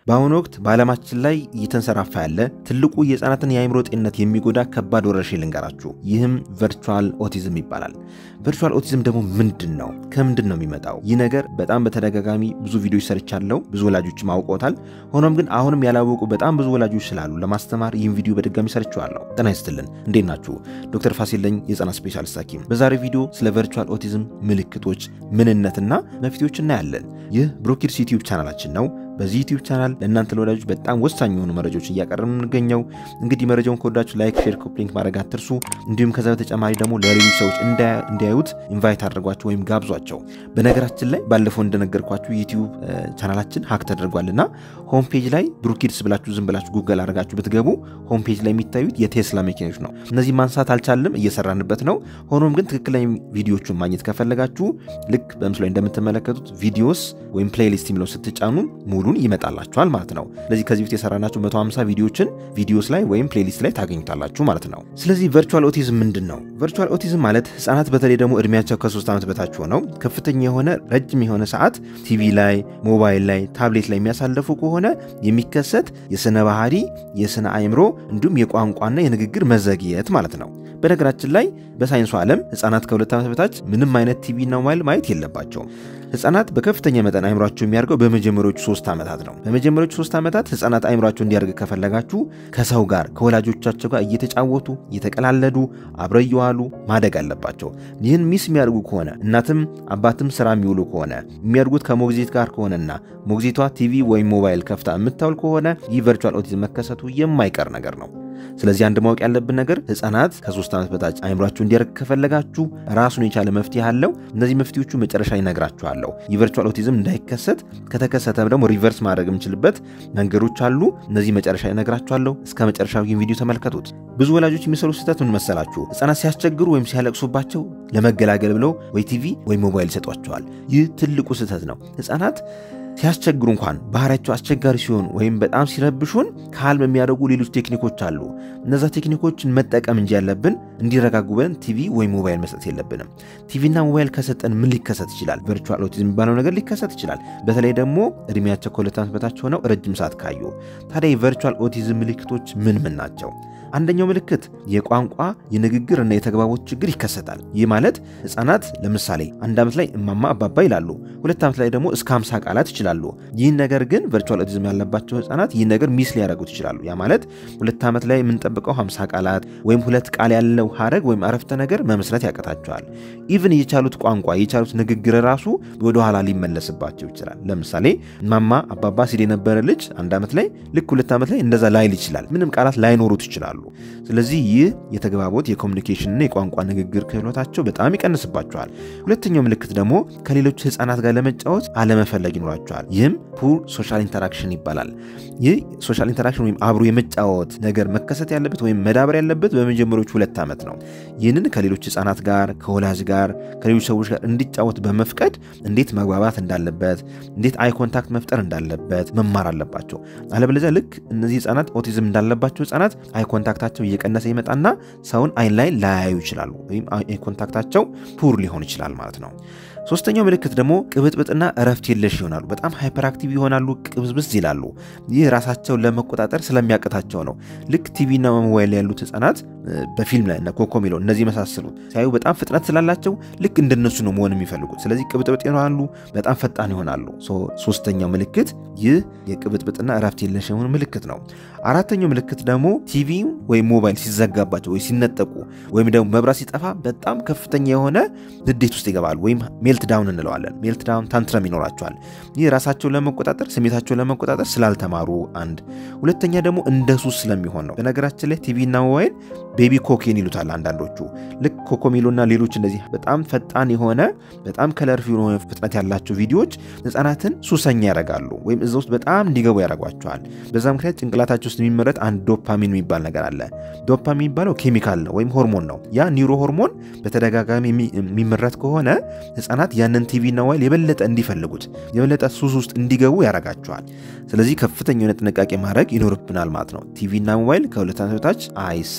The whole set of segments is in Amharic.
በአሁኑ ወቅት በዓለማችን ላይ እየተንሰራፋ ያለ ትልቁ የህፃናትን የአእምሮ ጤንነት የሚጎዳ ከባድ ወረርሽኝ ልንገራችሁ። ይህም ቨርቹዋል ኦቲዝም ይባላል። ቨርቹዋል ኦቲዝም ደግሞ ምንድን ነው? ከምንድን ነው የሚመጣው? ይህ ነገር በጣም በተደጋጋሚ ብዙ ቪዲዮዎች ሰርቻለሁ። ብዙ ወላጆችም አውቀውታል። ሆኖም ግን አሁንም ያላወቁ በጣም ብዙ ወላጆች ስላሉ ለማስተማር ይህን ቪዲዮ በድጋሚ ሰርቼዋለሁ። ጤና ይስጥልን፣ እንዴት ናችሁ? ዶክተር ፋሲል ነኝ፣ የህፃናት ስፔሻሊስት ሐኪም። በዛሬው ቪዲዮ ስለ ቨርቹዋል ኦቲዝም ምልክቶች፣ ምንነትና መፍትሄዎች እናያለን። ይህ ብሮኪድስ ዩቲዩብ ቻናላችን ነው። በዚህ ዩቲዩብ ቻናል ለእናንተ ለወዳጆች በጣም ወሳኝ የሆኑ መረጃዎች እያቀረብን የምንገኘው። እንግዲህ መረጃውን ከወዳችሁ ላይክ፣ ሼር፣ ኮፕሊንክ ማድረግ አትርሱ። እንዲሁም ከዛ በተጨማሪ ደግሞ ለሌሎች ሰዎች እንዲያዩት ኢንቫይት አድርጓቸው ወይም ጋብዟቸው። በነገራችን ላይ ባለፈው እንደነገርኳችሁ ዩቲዩብ ቻናላችን ሀክ ተደርጓልና ሆም ፔጅ ላይ ብሩኪድስ ብላችሁ ዝም ብላችሁ ጉገል አድርጋችሁ ብትገቡ ሆም ፔጅ ላይ የሚታዩት የቴስላ መኪናዎች ነው። እነዚህ ማንሳት አልቻልም፣ እየሰራንበት ነው። ሆኖም ግን ትክክለኛ ቪዲዮቹን ማግኘት ከፈለጋችሁ ልክ በምስሉ ላይ እንደምትመለከቱት ቪዲዮስ ወይም ፕሌይሊስት የሚለው ስትጫኑ ሙሉን ይመጣላችኋል ማለት ነው። ስለዚህ ከዚህ በፊት የሰራናቸው 150 ቪዲዮችን ቪዲዮስ ላይ ወይም ፕሌሊስት ላይ ታገኙታላችሁ ማለት ነው። ስለዚህ ቨርቹዋል ኦቲዝም ምንድን ነው? ቨርቹዋል ኦቲዝም ማለት ህጻናት በተለይ ደግሞ እድሜያቸው ከሶስት ዓመት በታች ሆነው ከፍተኛ የሆነ ረጅም የሆነ ሰዓት ቲቪ ላይ፣ ሞባይል ላይ፣ ታብሌት ላይ የሚያሳልፉ ከሆነ የሚከሰት የስነ ባህሪ፣ የስነ አእምሮ እንዲሁም የቋንቋና የንግግር መዘግየት ማለት ነው። በነገራችን ላይ በሳይንሱ ዓለም ህጻናት ከሁለት ዓመት በታች ምንም አይነት ቲቪና ሞባይል ማየት የለባቸውም። ህጻናት በከፍተኛ መጠን አይምሯቸው የሚያድገው በመጀመሪያዎቹ ሶስት ዓመታት ነው። በመጀመሪያዎቹ ሶስት ዓመታት ህጻናት አይምሯቸው እንዲያድግ ከፈለጋችሁ ከሰው ጋር ከወላጆቻቸው ጋር እየተጫወቱ እየተቀላለዱ አብረው እየዋሉ ማደግ አለባቸው። ይህን ሚስ የሚያደርጉ ከሆነ እናትም አባትም ስራ የሚውሉ ከሆነ የሚያድጉት ከሞግዚት ጋር ከሆነና ሞግዚቷ ቲቪ ወይም ሞባይል ከፍታ የምታውል ከሆነ ይህ ቨርቹዋል ኦቲዝም መከሰቱ የማይቀር ነገር ነው። ስለዚህ አንድ ማወቅ ያለብን ነገር ህጻናት ከሶስት ዓመት በታች አይምሯችሁ እንዲያደርግ ከፈለጋችሁ ራሱን የቻለ መፍትሄ አለው። እነዚህ መፍትሄዎቹ መጨረሻ ይነግራችኋለሁ። የቨርቹዋል ኦቲዝም እንዳይከሰት ከተከሰተ ደግሞ ሪቨርስ ማድረግ የምችልበት መንገዶች አሉ። እነዚህ መጨረሻ ይነግራችኋለሁ። እስከ መጨረሻው ይህን ቪዲዮ ተመልከቱት። ብዙ ወላጆች የሚሰሩ ስህተት ምን መሰላችሁ? ህጻናት ሲያስቸግሩ ወይም ሲያለቅሱባቸው ለመገላገል ብለው ወይ ቲቪ ወይ ሞባይል ይሰጧቸዋል። ይህ ትልቁ ስህተት ነው። ህጻናት ሲያስቸግሩ እንኳን ባህሪያቸው አስቸጋሪ ሲሆን ወይም በጣም ሲረብሹን ካልም የሚያደርጉ ሌሎች ቴክኒኮች አሉ። እነዛ ቴክኒኮችን መጠቀም እንጂ ያለብን እንዲረጋጉ ብለን ቲቪ ወይም ሞባይል መስጠት የለብንም። ቲቪና ሞባይል ከሰጠን ምን ሊከሰት ይችላል? ቨርቹዋል ኦቲዝም የሚባለው ነገር ሊከሰት ይችላል። በተለይ ደግሞ እድሜያቸው ከሁለት ዓመት በታች ሆነው ረጅም ሰዓት ካዩ። ታዲያ የቨርቹዋል ኦቲዝም ምልክቶች ምን ምን ናቸው? አንደኛው ምልክት የቋንቋ የንግግር እና የተግባቦት ችግር ይከሰታል። ይህ ማለት ህጻናት ለምሳሌ አንድ ዓመት ላይ እማማ አባባ ይላሉ፣ ሁለት ዓመት ላይ ደግሞ እስከ 50 ቃላት ይችላሉ። ይህን ነገር ግን ቨርቹዋል ኦቲዝም ያለባቸው ህጻናት ይህን ነገር ሚስ ሊያደርጉት ይችላሉ። ያ ማለት ሁለት ዓመት ላይ የምንጠብቀው 50 ቃላት ወይም ሁለት ቃል ያለው ሀረግ ወይም አረፍተ ነገር መመስረት ያቀታቸዋል። ኢቭን የቻሉት ቋንቋ የቻሉት ንግግር ራሱ ወደኋላ ሊመለስባቸው ይችላል። ለምሳሌ እማማ አባባ ሲል የነበረ ልጅ አንድ ዓመት ላይ ልክ ሁለት ዓመት ላይ እንደዛ ላይል ይችላል። ምንም ቃላት ላይኖሩት ይችላሉ። ስለዚህ ይህ የተግባቦት የኮሚኒኬሽንና የቋንቋ ንግግር ክህሎታቸው በጣም ይቀንስባቸዋል። ሁለተኛው ምልክት ደግሞ ከሌሎች ህፃናት ጋር ለመጫወት አለመፈለግ ይኖራቸዋል። ይህም ፑር ሶሻል ኢንተራክሽን ይባላል። ይህ ሶሻል ኢንተራክሽን ወይም አብሮ የመጫወት ነገር መከሰት ያለበት ወይም መዳበር ያለበት በመጀመሪያዎቹ ሁለት ዓመት ነው። ይህንን ከሌሎች ህፃናት ጋር ከወላጅ ጋር ከሌሎች ሰዎች ጋር እንዲጫወት በመፍቀድ እንዴት መግባባት እንዳለበት እንዴት አይ ኮንታክት መፍጠር እንዳለበት መማር አለባቸው። አለበለዚያ ልክ እነዚህ ህፃናት ኦቲዝም እንዳለባቸው ህፃናት አይ ኮንታክታቸው እየቀነሰ ይመጣና ሰውን አይን ላይ ላያዩ ይችላሉ፣ ወይም አይ ኮንታክታቸው ፑር ሊሆን ይችላል ማለት ነው። ሶስተኛው ምልክት ደግሞ ቅብጥብጥና እረፍት የለሽ ይሆናሉ። በጣም ሃይፐር አክቲቭ ይሆናሉ፣ ቅብዝብዝ ይላሉ። ይህ ራሳቸውን ለመቆጣጠር ስለሚያቅታቸው ነው። ልክ ቲቪና ሞባይል ያሉት ህጻናት በፊልም ላይ እና ኮኮሜሎ እነዚህ የመሳሰሉት ሲያዩ በጣም ፍጥነት ስላላቸው ልክ እንደነሱ ነው መሆን የሚፈልጉት። ስለዚህ ቅብጥብጥ ይሆናሉ፣ በጣም ፈጣን ይሆናሉ። ሶስተኛው ምልክት ይህ የቅብጥብጥና እረፍት የለሽ የሆኑ ምልክት ነው። አራተኛው ምልክት ደግሞ ቲቪ ወይም ሞባይል ሲዘጋባቸው ወይ ሲነጠቁ ወይም ደግሞ መብራት ሲጠፋ በጣም ከፍተኛ የሆነ ንዴት ውስጥ ይገባሉ ወይም ሜልት ዳውን እንለዋለን። ሜልት ዳውን ታንትረም ይኖራቸዋል። ይህ ራሳቸውን ለመቆጣጠር ስሜታቸውን ለመቆጣጠር ስላልተማሩ አንድ፣ ሁለተኛ ደግሞ እንደ ሱስ ስለሚሆን ነው። በነገራችን ላይ ቲቪና ሞባይል ቤቢ ኮኬን ይሉታል አንዳንዶቹ። ልክ ኮኮሜሎና ሌሎች እንደዚህ በጣም ፈጣን የሆነ በጣም ከለርፊል የሆነ ፍጥነት ያላቸው ቪዲዮዎች ህጻናትን ሱሰኛ ያደርጋሉ ወይም እዛ ውስጥ በጣም እንዲገቡ ያደርጓቸዋል። በዛ ምክንያት ጭንቅላታቸው ውስጥ የሚመረት አንድ ዶፓሚን የሚባል ነገር አለ። ዶፓሚን የሚባለው ኬሚካል ነው ወይም ሆርሞን ነው። ያ ኒውሮ ሆርሞን በተደጋጋሚ የሚመረት ከሆነ ህጻናት ያንን ቲቪና ሞባይል የበለጠ እንዲፈልጉት የበለጠ ሱስ ውስጥ እንዲገቡ ያደርጋቸዋል። ስለዚህ ከፍተኛ የሆነ ጥንቃቄ ማድረግ ይኖርብናል ማለት ነው። ቲቪና ሞባይል ከሁለት ዓመት በታች አይሰጥም።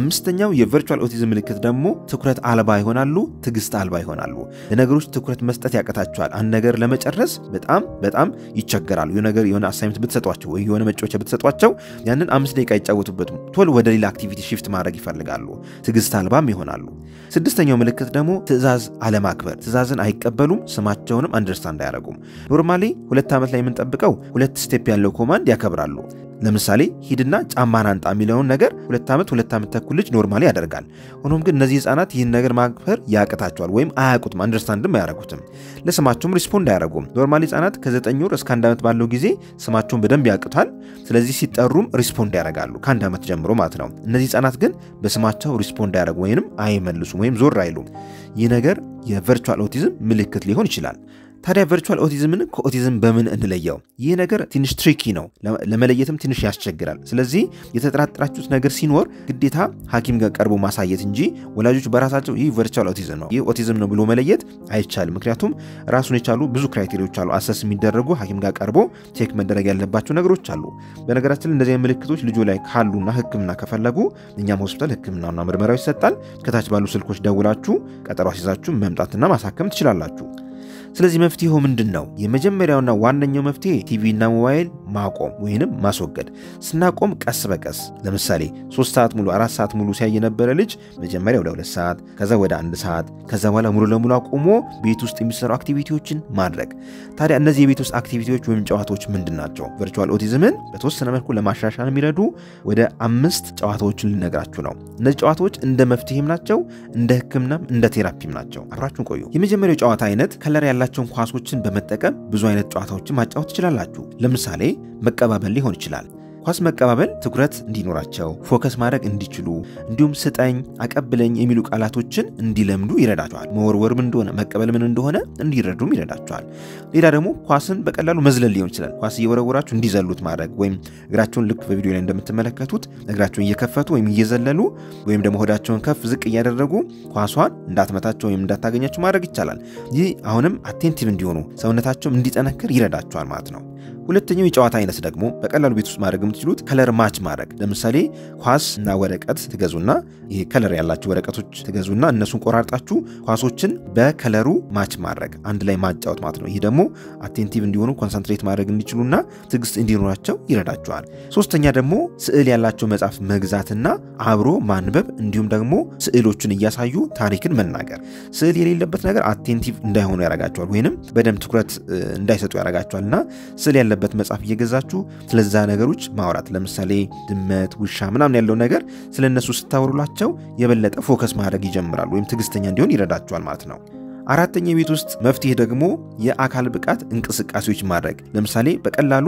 አምስተኛው የቨርቹዋል ኦቲዝም ምልክት ደግሞ ትኩረት አልባ ይሆናሉ፣ ትዕግስት አልባ ይሆናሉ። ለነገሮች ትኩረት መስጠት ያቅታቸዋል። አንድ ነገር ለመጨረስ በጣም በጣም ይቸገራሉ። የሆነ ነገር የሆነ አሳይመንት ብትሰጧቸው ወይ የሆነ መጫወቻ ብትሰጧቸው ያንን አምስት ደቂቃ አይጫወቱበትም። ቶሎ ወደ ሌላ አክቲቪቲ ሽፍት ማድረግ ይፈልጋሉ። ትዕግስት አልባም ይሆናሉ። ስድስተኛው ምልክት ደግሞ ትዕዛዝ አለማክበር፣ ትዕዛዝን አይቀበሉም፣ ስማቸውንም አንደርስታንድ አያደርጉም። ኖርማሊ ሁለት ዓመት ላይ የምንጠብቀው ሁለት ስቴፕ ያለው ኮማንድ ያከብራሉ። ለምሳሌ ሂድና ጫማን አንጣ የሚለውን ነገር ሁለት ዓመት ሁለት ዓመት ተኩል ልጅ ኖርማሊ ያደርጋል። ሆኖም ግን እነዚህ ህጻናት ይህን ነገር ማክበር ያቅታቸዋል ወይም አያውቁትም፣ አንደርስታንድም አያደርጉትም። ለስማቸውም ሪስፖንድ አያደርጉም። ኖርማሊ ህጻናት ከዘጠኝ ወር እስከ አንድ ዓመት ባለው ጊዜ ስማቸውን በደንብ ያውቁታል። ስለዚህ ሲጠሩም ሪስፖንድ ያደርጋሉ ከአንድ ዓመት ጀምሮ ማለት ነው። እነዚህ ህጻናት ግን በስማቸው ሪስፖንድ አያደርጉ ወይም አይመልሱም ወይም ዞር አይሉም። ይህ ነገር የቨርቹዋል ኦቲዝም ምልክት ሊሆን ይችላል። ታዲያ ቨርቹዋል ኦቲዝምን ከኦቲዝም በምን እንለየው? ይህ ነገር ትንሽ ትሪኪ ነው፣ ለመለየትም ትንሽ ያስቸግራል። ስለዚህ የተጠራጠራችሁት ነገር ሲኖር ግዴታ ሐኪም ጋር ቀርቦ ማሳየት እንጂ ወላጆች በራሳቸው ይህ ቨርቹዋል ኦቲዝም ነው፣ ይህ ኦቲዝም ነው ብሎ መለየት አይቻልም። ምክንያቱም ራሱን የቻሉ ብዙ ክራይቴሪያዎች አሉ፣ አሰስ የሚደረጉ ሐኪም ጋር ቀርቦ ቼክ መደረግ ያለባቸው ነገሮች አሉ። በነገራችን ላይ እንደዚህ ምልክቶች ልጆ ላይ ካሉና ሕክምና ከፈለጉ እኛም ሆስፒታል ሕክምናና ምርመራው ይሰጣል። ከታች ባሉ ስልኮች ደውላችሁ ቀጠሮ አስይዛችሁ መምጣትና ማሳከም ትችላላችሁ። ስለዚህ መፍትሄው ምንድን ነው? የመጀመሪያውና ዋነኛው መፍትሄ ቲቪና ሞባይል ማቆም ወይንም ማስወገድ። ስናቆም ቀስ በቀስ ለምሳሌ ሶስት ሰዓት ሙሉ አራት ሰዓት ሙሉ ሲያይ የነበረ ልጅ መጀመሪያ ወደ ሁለት ሰዓት ከዛ ወደ አንድ ሰዓት ከዛ በኋላ ሙሉ ለሙሉ አቁሞ ቤት ውስጥ የሚሰሩ አክቲቪቲዎችን ማድረግ። ታዲያ እነዚህ የቤት ውስጥ አክቲቪቲዎች ወይም ጨዋታዎች ምንድን ናቸው? ቨርቹዋል ኦቲዝምን በተወሰነ መልኩ ለማሻሻል የሚረዱ ወደ አምስት ጨዋታዎችን ልነግራችሁ ነው። እነዚህ ጨዋታዎች እንደ መፍትሄም ናቸው፣ እንደ ህክምናም እንደ ቴራፒም ናቸው። አብራችሁን ቆዩ። የመጀመሪያው ጨዋታ አይነት ከለር ያላቸውን ኳሶችን በመጠቀም ብዙ አይነት ጨዋታዎችን ማጫወት ትችላላችሁ። ለምሳሌ መቀባበል ሊሆን ይችላል። ኳስ መቀባበል ትኩረት እንዲኖራቸው ፎከስ ማድረግ እንዲችሉ እንዲሁም ስጠኝ፣ አቀብለኝ የሚሉ ቃላቶችን እንዲለምዱ ይረዳቸዋል። መወርወር ምን እንደሆነ መቀበል ምን እንደሆነ እንዲረዱም ይረዳቸዋል። ሌላ ደግሞ ኳስን በቀላሉ መዝለል ሊሆን ይችላል። ኳስ እየወረወራችሁ እንዲዘሉት ማድረግ ወይም እግራቸውን ልክ በቪዲዮ ላይ እንደምትመለከቱት እግራቸውን እየከፈቱ ወይም እየዘለሉ ወይም ደግሞ ሆዳቸውን ከፍ ዝቅ እያደረጉ ኳሷን እንዳትመታቸው ወይም እንዳታገኛቸው ማድረግ ይቻላል። ይህ አሁንም አቴንቲቭ እንዲሆኑ ሰውነታቸውም እንዲጠነክር ይረዳቸዋል ማለት ነው። ሁለተኛው የጨዋታ አይነት ደግሞ በቀላሉ ቤት ውስጥ ማድረግ የምትችሉት ከለር ማች ማድረግ። ለምሳሌ ኳስ እና ወረቀት ትገዙና ይሄ ከለር ያላቸው ወረቀቶች ትገዙና እነሱን ቆራርጣችሁ ኳሶችን በከለሩ ማች ማድረግ አንድ ላይ ማጫወት ማለት ነው። ይህ ደግሞ አቴንቲቭ እንዲሆኑ ኮንሰንትሬት ማድረግ እንዲችሉና ትዕግስት እንዲኖራቸው ይረዳቸዋል። ሶስተኛ ደግሞ ስዕል ያላቸው መጽሐፍ መግዛትና አብሮ ማንበብ እንዲሁም ደግሞ ስዕሎችን እያሳዩ ታሪክን መናገር። ስዕል የሌለበት ነገር አቴንቲቭ እንዳይሆኑ ያደርጋቸዋል ወይንም በደንብ ትኩረት እንዳይሰጡ ያደርጋቸዋል እና ስዕል ያለበት መጽሐፍ እየገዛችሁ ስለዛ ነገሮች ማውራት ለምሳሌ ድመት፣ ውሻ ምናምን ያለው ነገር ስለ እነሱ ስታወሩላቸው የበለጠ ፎከስ ማድረግ ይጀምራሉ ወይም ትዕግስተኛ እንዲሆን ይረዳቸዋል ማለት ነው። አራተኛ የቤት ውስጥ መፍትሄ ደግሞ የአካል ብቃት እንቅስቃሴዎች ማድረግ ለምሳሌ በቀላሉ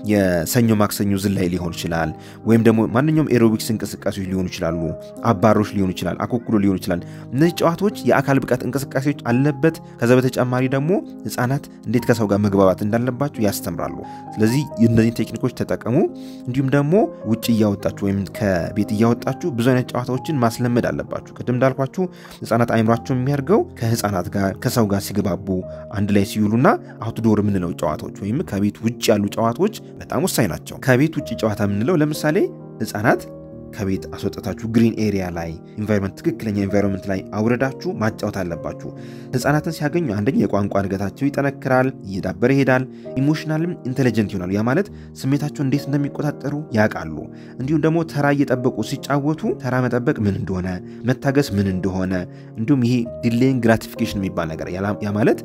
የሰኞ ማክሰኞ ዝላይ ሊሆን ይችላል፣ ወይም ደግሞ ማንኛውም ኤሮቢክስ እንቅስቃሴዎች ሊሆኑ ይችላሉ፣ አባሮች ሊሆኑ ይችላል፣ አኮኩሎ ሊሆኑ ይችላል። እነዚህ ጨዋታዎች የአካል ብቃት እንቅስቃሴዎች አለበት። ከዛ በተጨማሪ ደግሞ ህፃናት እንዴት ከሰው ጋር መግባባት እንዳለባቸው ያስተምራሉ። ስለዚህ እነዚህን ቴክኒኮች ተጠቀሙ። እንዲሁም ደግሞ ውጭ እያወጣችሁ ወይም ከቤት እያወጣችሁ ብዙ አይነት ጨዋታዎችን ማስለመድ አለባችሁ። ቅድም እንዳልኳችሁ ህፃናት አይምሯቸው የሚያደርገው ከህፃናት ጋር ከሰው ጋር ሲግባቡ አንድ ላይ ሲውሉና አውትዶር የምንለው ጨዋታዎች ወይም ከቤት ውጭ ያሉ ጨዋታዎች በጣም ወሳኝ ናቸው። ከቤት ውጭ ጨዋታ የምንለው ለምሳሌ ህፃናት ከቤት አስወጥታችሁ ግሪን ኤሪያ ላይ ኢንቫይሮንመንት ትክክለኛ ኢንቫይሮንመንት ላይ አውረዳችሁ ማጫወት አለባችሁ። ህፃናትን ሲያገኙ አንደኛ የቋንቋ እድገታቸው ይጠነክራል፣ እየዳበረ ይሄዳል። ኢሞሽናልም ኢንቴሊጀንት ይሆናሉ። ያ ማለት ስሜታቸው እንዴት እንደሚቆጣጠሩ ያውቃሉ። እንዲሁም ደግሞ ተራ እየጠበቁ ሲጫወቱ ተራ መጠበቅ ምን እንደሆነ፣ መታገስ ምን እንደሆነ እንዲሁም ይሄ ዲሌይንግ ግራቲፊኬሽን የሚባል ነገር ያ ማለት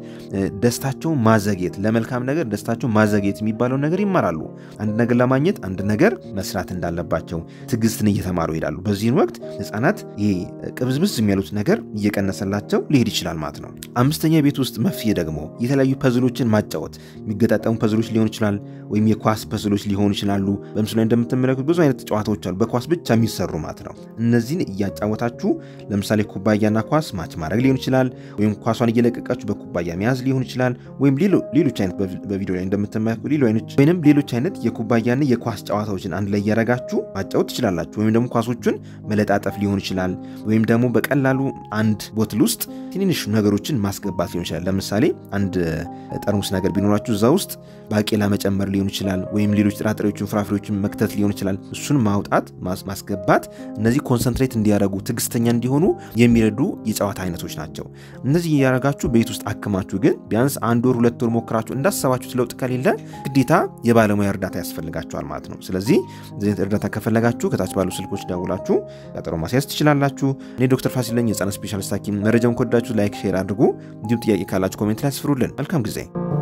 ደስታቸውን ማዘግየት፣ ለመልካም ነገር ደስታቸውን ማዘግየት የሚባለውን ነገር ይማራሉ። አንድ ነገር ለማግኘት አንድ ነገር መስራት እንዳለባቸው ትዕግስትን እየተማሩ ይሄዳሉ። በዚህን ወቅት ህፃናት ይሄ ቅብዝብዝ የሚያሉት ነገር እየቀነሰላቸው ሊሄድ ይችላል ማለት ነው። አምስተኛ የቤት ውስጥ መፍትሄ ደግሞ የተለያዩ ፐዝሎችን ማጫወት፣ የሚገጣጠሙ ፐዝሎች ሊሆን ይችላል፣ ወይም የኳስ ፐዝሎች ሊሆኑ ይችላሉ። በምስሉ ላይ እንደምትመለከቱት ብዙ አይነት ጨዋታዎች አሉ፣ በኳስ ብቻ የሚሰሩ ማለት ነው። እነዚህን እያጫወታችሁ ለምሳሌ ኩባያና ኳስ ማች ማድረግ ሊሆን ይችላል፣ ወይም ኳሷን እየለቀቃችሁ በኩባያ መያዝ ሊሆን ይችላል፣ ወይም ሌሎች አይነት በቪዲዮ ላይ እንደምትመለከቱ ወይም ሌሎች አይነት የኩባያና የኳስ ጨዋታዎችን አንድ ላይ እያረጋችሁ ማጫወት ትችላላችሁ። ወይም ደግሞ ኳሶቹን መለጣጠፍ ሊሆን ይችላል። ወይም ደግሞ በቀላሉ አንድ ቦትል ውስጥ ትንንሽ ነገሮችን ማስገባት ሊሆን ይችላል። ለምሳሌ አንድ ጠርሙስ ነገር ቢኖራችሁ እዛ ውስጥ ባቄላ መጨመር ሊሆን ይችላል፣ ወይም ሌሎች ጥራጥሬዎችን ፍራፍሬዎችን መክተት ሊሆን ይችላል። እሱን ማውጣት ማስገባት፣ እነዚህ ኮንሰንትሬት እንዲያደርጉ ትዕግስተኛ እንዲሆኑ የሚረዱ የጨዋታ አይነቶች ናቸው። እነዚህ እያደረጋችሁ ቤት ውስጥ አክማችሁ ግን ቢያንስ አንድ ወር ሁለት ወር ሞክራችሁ እንዳሰባችሁት ለውጥ ከሌለ ግዴታ የባለሙያ እርዳታ ያስፈልጋችኋል ማለት ነው። ስለዚህ እዚህ እርዳታ ከፈለጋችሁ ከታች ባሉ ስልኮች ደውላችሁ ቀጠሮ ማስያዝ ትችላላችሁ። እኔ ዶክተር ፋሲል ነኝ፣ የህፃናት ስፔሻሊስት ሐኪም። መረጃውን ከወዳችሁ ላይክ፣ ሼር አድርጉ። እንዲሁም ጥያቄ ካላችሁ ኮሜንት ላይ አስፍሩልን። መልካም ጊዜ